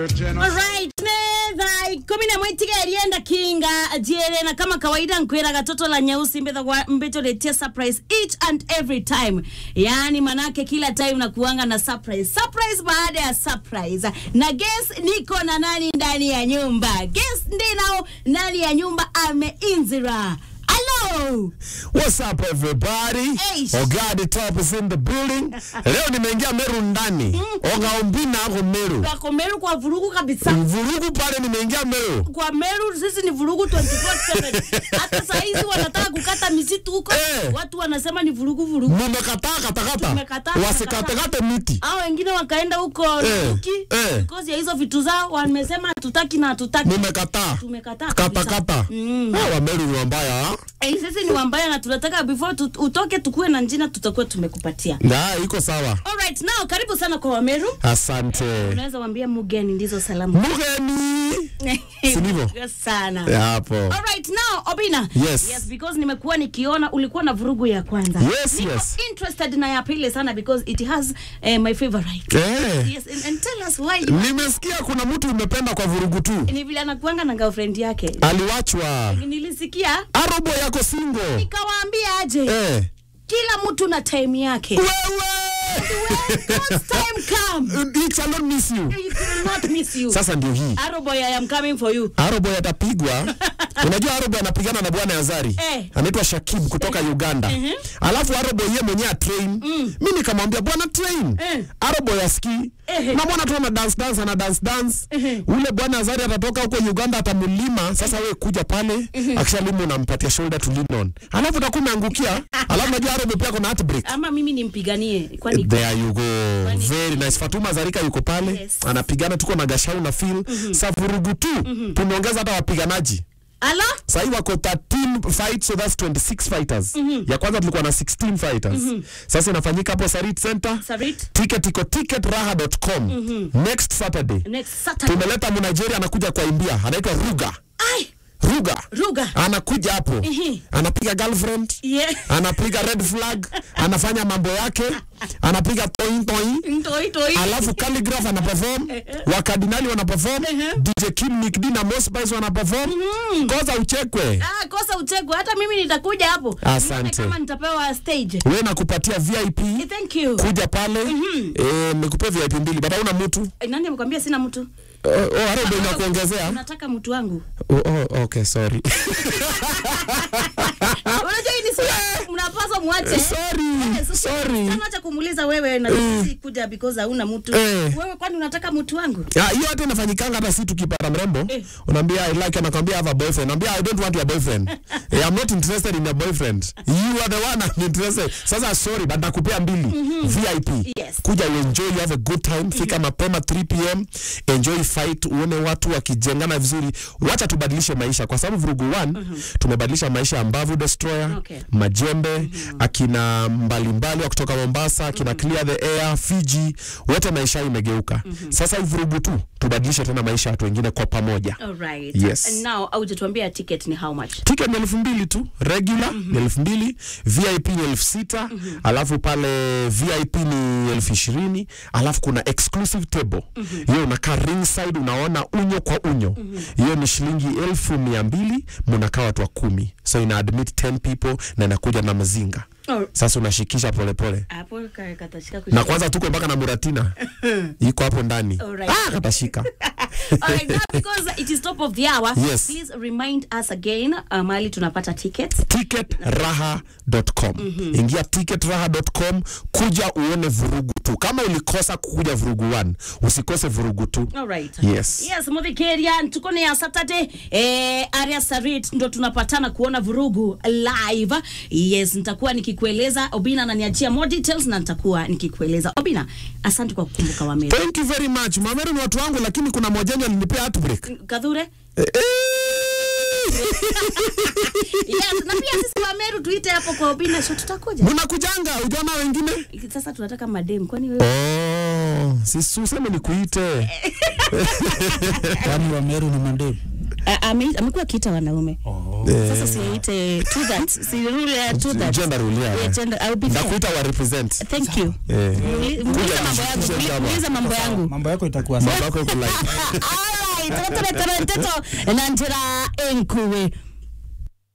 Alright, thaa ikumi na mwitiga erienda kinga jiere na kama kawaida nkwira gatoto la nyeusi mbethagwa mbetoletia surprise each and every time yaani manake kila time nakuanga na surprise surprise baada ya surprise na guess niko na nani ndani ya nyumba guess ndinao ndani ya nyumba ameinzira Hello. What's up everybody? Eish. Ogadi Top is in the building. Leo nimeingia Meru ndani. Ogaombina ako Meru. Wako Meru kwa vurugu kabisa. Vurugu pale nimeingia Meru. Kwa Meru sisi ni vurugu 24/7. Hata saa hizi wanataka kukata misitu huko. Eh. Watu wanasema ni vurugu vurugu. Mumekataa katakata. Tumekataa, Wasikatekate miti. Hao wengine wakaenda huko Eh, Turuki eh. because ya hizo vitu zao wamesema hatutaki na hatutaki. Mumekataa. Tumekataa kabisa. Katakata. Mm. Ah, wa Meru ni wambaya. ah. Eh, sisi ni wambaya na tunataka before tu, utoke tukue na njina tutakuwa tumekupatia. Na iko sawa. Alright, now karibu sana kwa Wameru. Asante. Unaweza waambia mugeni ndizo salamu. Mugeni. Si ndivyo? sana. Ya, Hapo. Alright, now Obina. Yes. Yes, because nimekuwa nikiona ulikuwa na vurugu ya kwanza. Yes, Niko yes. interested na ya pili sana because it has uh, my favorite. Eh. Yes, and, and tell us why you Nimesikia kuna mtu umependa kwa vurugu tu. ni vile anakuanga na girlfriend yake. Aliwachwa. Nilisikia Arobo yako single. nikawaambia aje Eh. kila mtu na time yake. When God's time come, Wewe. It shall not miss you. he will not miss you. Sasa ndio hii. Arrow boy, I am coming for you. Aroboy atapigwa. Unajua Aroboy anapigana na bwana Azari. Eh. Anaitwa Shakib kutoka Uganda. Alafu Aroboy yeye mwenyewe atrain. Mimi nikamwambia bwana train. Eh. Aroboy asikii. Eh. Na mwana tu ana dance dance ana dance dance. Ule bwana Azari atatoka huko Uganda atamlima. Sasa wewe kuja pale. Akishalima unampatia shoulder to lean on. Alafu utakuwa umeangukia. Alafu unajua Aroboy pia kuna heartbreak. Ama mimi nimpiganie kwani There you go. Very nice. Fatuma Zarika yuko pale. Yes. Anapigana tuko na Gashau na Phil. Sa vurugu tu. Tumeongeza hata wapiganaji. Ala? Sahii wako 13 fights so that's 26 fighters. Ya kwanza tulikuwa na 16 fighters. Sasa inafanyika hapo Sarit Center. Sarit Ticket iko ticketraha.com. Next Saturday. next Saturday. Tumeleta Mnigeria anakuja kwa India. Anaitwa Ruga. Ai, Ruga. Ruga. Anakuja hapo. Ehe. Anapiga girlfriend. Yeah. Anapiga red flag. Anafanya mambo yake. Anapiga toin toin. Ntoi toi. alafu calligraph ana perform wakardinali wana perform dj kim nick d na Mos Spice wana perform koza uchekwe Ah, kosa uchekwe. Hata mimi nitakuja hapo. Asante. Nione kama nitapewa stage. we nakupatia vip Eh, Thank you. kuja pale eh, nikupea vip mbili but hauna mtu Eh, Nani amekwambia sina mtu? oh, oh, arobo inakuongezea Unataka mtu wangu. oh, oh, okay sorry Unajua hii ni siku mnapaswa muache. sorry Eh, sasa- sorry Sana acha kumuuliza wewe na si kuja because hauna mtu. Eh. Wewe kwani unataka mtu wangu? Ah, hiyo hata inafanyikanga hata si tukipata mrembo Eh. unaambia I like anakwambia I have a boyfriend naambia I don't want your boyfriend eh, I'm not interested in your boyfriend you are the one I'm interested sasa sorry but nakupea mbili VIP Yes. kuja uenjoy you have a good time fika mapema 3 pm enjoy fight uone watu wakijengana vizuri wacha tubadilishe maisha kwa sababu vurugu 1 tumebadilisha maisha ya Mbavu Destroyer Okay. Majembe akina mbalimbali wa kutoka Mombasa akina Clear the Air Fiji wote maisha yao imegeuka sasa hii vurugu tu tubadilishe tena maisha ya watu wengine kwa pamoja All right. Yes. And now aujatuambia ticket ni how much? ticket ni elfu mbili tu regular ni elfu mbili vip ni elfu sita alafu pale vip ni elfu ishirini alafu kuna exclusive table hiyo unakaa ringside unaona unyo kwa unyo hiyo ni shilingi elfu mia mbili munakaa watu wa kumi so ina admit 10 people na inakuja na mazinga Oh, sasa unashikisha polepole hapo ka- katashika na kushika. kwanza tuko mpaka na muratina iko hapo ndani Alright. ah, katashika All right, now because it is top of the hour, Yes. please remind us again uh, mahali tunapata tickets. ticketraha.com ingia ticketraha.com kuja uone vurugu tu kama ulikosa kukuja vurugu 1 usikose vurugu tu All right. Yes. Yes, Muthikirian tuko ni ya Saturday eh, area Sarit ndo tunapatana kuona vurugu live. Yes, nitakuwa nikikueleza Obina ananiachia more details na nitakuwa nikikueleza. Obina, asante kwa kukumbuka Wameru. thank you very much mameru ni watu wangu lakini kuna mojenyo alinipea heartbreak Kadhure? Eh, eh. Yes, na pia sisi Wameru tuite hapo kwa Obina show tutakuja. mnakujanga ujaona wengine Sasa tunataka madem kwani wewe oh, sisi useme nikuite Kwani Wameru ni mandemu? A- ame- amekuwa akiita wanaume Oh. sasa siite to that si rule ya to that Gender rule, yeah. Yeah, gender, I'll be fair. ndakuita wa represent thank you Eh. Muli- muulize mambo yangu Kuja muli- hapa. muulize mambo yangu mambo yako itakuwa sawa mambo yako iko like Alright, tũtũre tũre ndeto na njĩra ĩnkuĩ